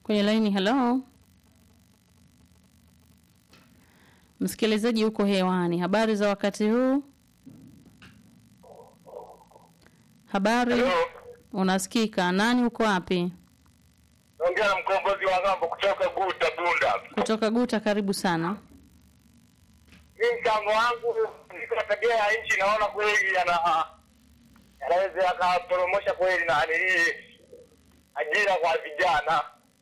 kwenye laini. Hello, msikilizaji huko hewani, habari za wakati huu? Habari, Hello. unasikika? Nani, uko wapi? Naongea na mkombozi wa ng'ambo kutoka Guta Bunda. Kutoka Guta, karibu sana. Mimi mchango wangu niko tabia ya nchi, naona kweli yana yanaweza yakapromosha kweli na nini ajira kwa vijana.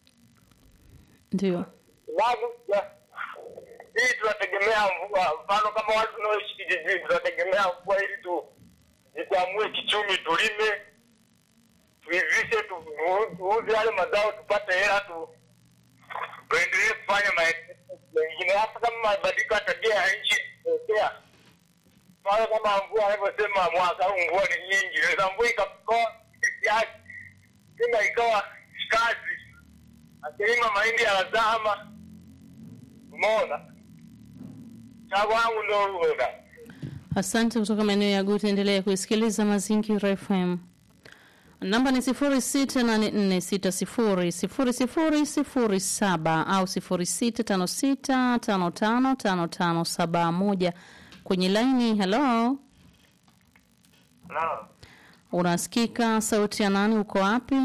Ndio, Sababu ya- hii tunategemea mvua, mfano kama watu tunaoishi kijijini tunategemea mvua ili tu jikwamue kichumi, tulime tuivishe, tu- tuuze yale mazao tupate hela tu tuendelee kufanya maendeleo mengine, hata kama mabadiliko ya tabia ya nchi tokea mfano kama mvua anavyosema mwaka huu mvua ni nyingi, inaweza mvua ikakoa kiasi tena ikawa kazi akilima mahindi yanazama. Umeona, chago wangu ndo huo da. asante. Kutoka maeneo ya Guta, endelea kuisikiliza Mazingira FM. Namba ni sifuri sita nane nne sita sifuri sifuri sifuri sifuri saba au sifuri sita tano sita tano tano tano tano saba moja kwenye laini. Hello, Hello. unasikika? Sauti ya nani? Uko wapi?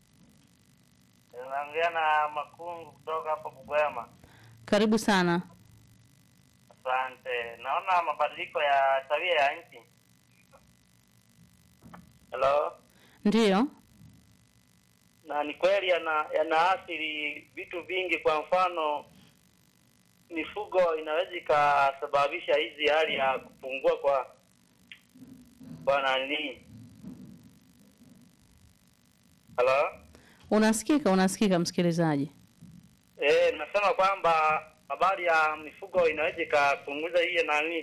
Naongea na Makungu kutoka hapa Bugwema. Karibu sana. Asante. Naona mabadiliko ya tabia ya nchi. Hello. Ndiyo, Na ni kweli yana yanaathiri vitu vingi. Kwa mfano, mifugo inaweza ikasababisha hizi hali ya kupungua kwa kwa nani. Hello. unasikika? Unasikika msikilizaji? Eh, nasema kwamba habari ya mifugo inaweza ikapunguza hiyo nani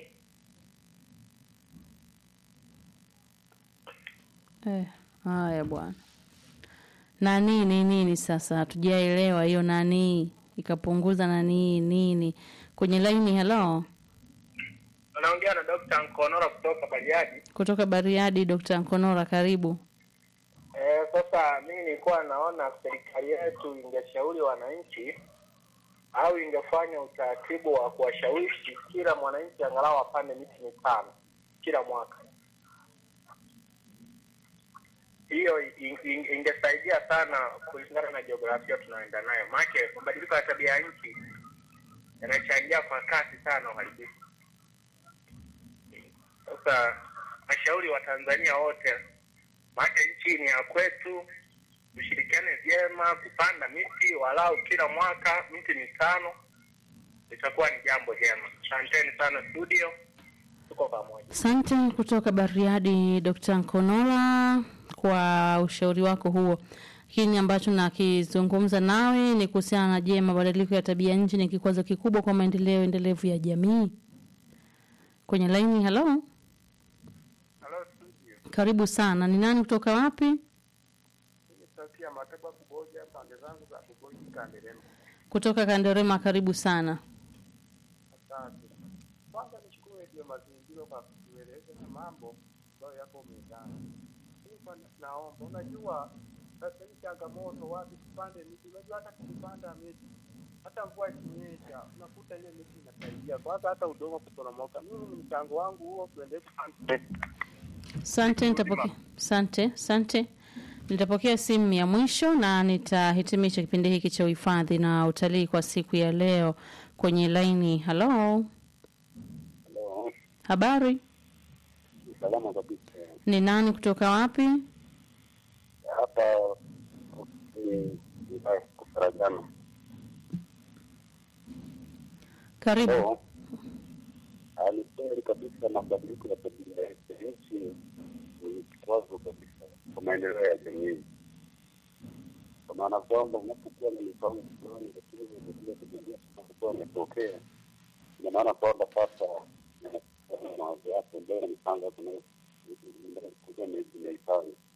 Eh, haya bwana. Nani ni nini sasa? Hatujaelewa hiyo nani ikapunguza nani nini kwenye laini. Hello, Anaongea na Dr. Nkonora kutoka Bariadi. kutoka Bariadi, Dr. Nkonora, karibu. Eh, sasa mimi nilikuwa naona serikali yetu ingeshauri wananchi au ingefanya utaratibu wa kuwashawishi kila mwananchi angalau apande miti mitano kila mwaka. Hiyo in- in- ingesaidia sana kulingana na jiografia tunayoenda nayo, maana mabadiliko ya tabia ya nchi yanachangia kwa kasi sana uharibifu. Sasa nashauri Watanzania wote maana nchi ni ya kwetu, tushirikiane vyema kupanda miti walau kila mwaka miti mitano, itakuwa ni jambo jema. Asanteni sana studio, tuko pamoja. Asante kutoka Bariadi, Dr. Nkonora, kwa ushauri wako huo. Kini ambacho nakizungumza nawe ni kuhusiana na je, mabadiliko ya tabia nchi ni kikwazo kikubwa kwa maendeleo endelevu ya jamii? Kwenye laini, hello, Halo studio, karibu sana. Ni nani kutoka wapi? mimi sauti ya Mataba Kuboja, pande zangu za Kuboja Kandelema. Kutoka Kanderema, karibu sana. Asante. Kwanza nishukuru Radio Mazingira kwa kutueleza na mambo ambayo yako mezani. Nilikuwa naomba, unajua sasa hii changamoto, watu tupande miti. Unajua hata tukipanda miti, hata mvua ikinyesha, unakuta ile miti inasaidia kwanza hata udongo kuporomoka. Mimi ni mchango wangu huo, tuendelee kupanda Asante, nitapokea. Asante, asante. Nitapokea simu ya mwisho na nitahitimisha kipindi hiki cha uhifadhi na utalii kwa siku ya leo kwenye laini. Halo, Halo, habari? salama kabisa. Ni nani kutoka wapi? Hapa ni wilaya ya Kufaragana. Karibu. Leo ni kweli kabisa, mabadiliko ya tabia ya nchi ni kikwazo kabisa kwa maendeleo ya jamii, kwa maana kwamba unapokuwa na mipango fulani, lakini mabadiliko ya tabia yanapokuwa yametokea, ina maana kwamba sasa mawazo yako mbele na mipango yako nayo kuja imehifadhi